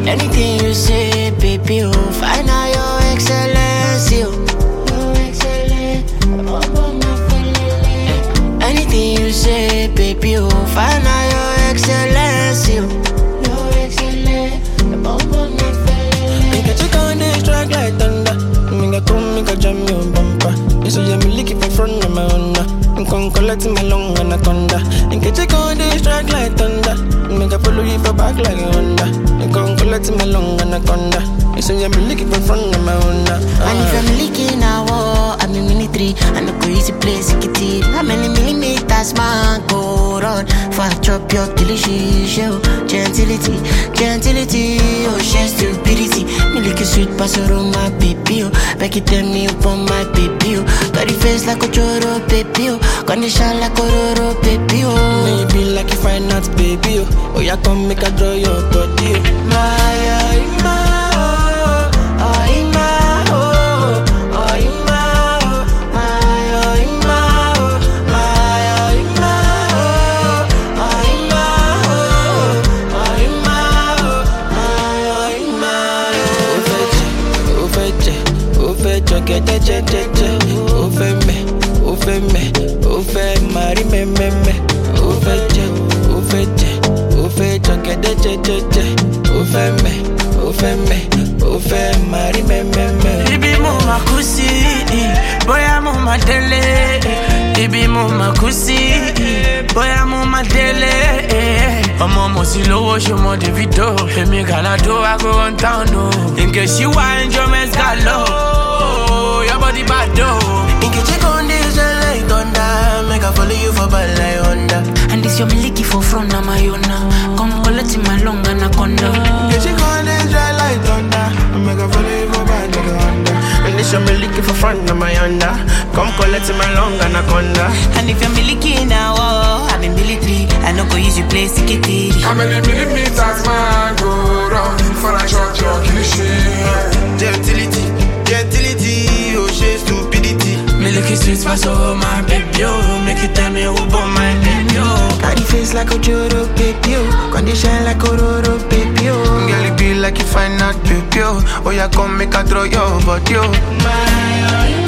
Anything you say, baby, oh, find out your excellency, oh. Your excellency, Anything you say, baby, oh, find out your excellency, oh. Your excellency, Make a check on this track like thunder. Make a come, make a jam your bumper. You say I'm looking for front of my Honda. I'm con collect my long anaconda. Make a check on this track like thunder. Make a follow you for back like a Honda. I'm con collect my long anaconda. You say I'm looking for front of my Honda. And if I'm leaking a war, I'm in military. I no go easy place, it it. How many millimeters man go run? For I chop your delicious show. Gentility, gentility, oh, she stupidity. Me like a sweet pasoro, my baby, oh. Back it tell me upon my baby, oh. Got the face like a choro, baby, oh. Condition like a roro, baby, oh. Maybe like if I not baby, oh. Oh, yeah, come make a draw your body. oh. My, oh, my, oh, oh, my, oh, oh, my, oh, my, oh, my, oh, my, oh, my, oh, oh, my, oh, oh, my, oh, ó fẹ́ jẹ ó fẹ́ jẹ ó fẹ́ jọ gẹ́dẹ́ jẹ́jẹ́jẹ́ ó fẹ́ mẹ́ ó fẹ́ mẹ́ ó fẹ́ mari mẹ́mẹ́mẹ́ ó fẹ́ jẹ ó fẹ́ jẹ ó fẹ́ jọ gẹ́dẹ́ jẹ́jẹ́jẹ́ ó fẹ́ mẹ́ ó fẹ́ mẹ́ ó fẹ́ mari mẹ́mẹ́mẹ́. Ibi mo ma kú sí, bóyá mo ma délé. Ibi mo ma kú sí, bóyá mo ma délé. Ọmọ mo sì lówó ṣọmọ Davido. Èmi Gàládó ago one town o. Nke ṣí wá enjoyment galo. Your body bad o. Nkechi con dey shine like thunder, make I follow you for bad like Honda. And this your miliki for front of my own now. Come collect my long anaconda. Nkechi con dey shine like thunder, make I follow you for bad like Honda. And this your me looking for front of my Honda, come collect my long anaconda. And if you're miliki now, oh, I'm in military. I no go use you play sikitiri. How many millimeters man go round for a shot your cliche? Gentility, gentility, oh she stupidity. Milky sweet pass over my baby, oh. Make you tell me who born my baby, oh. Got the face like a Joro baby, oh. Condition like a Roro baby, oh. Girl, it be like you find out baby, oh. Oh, yeah, come make a throw your body, oh. My, oh,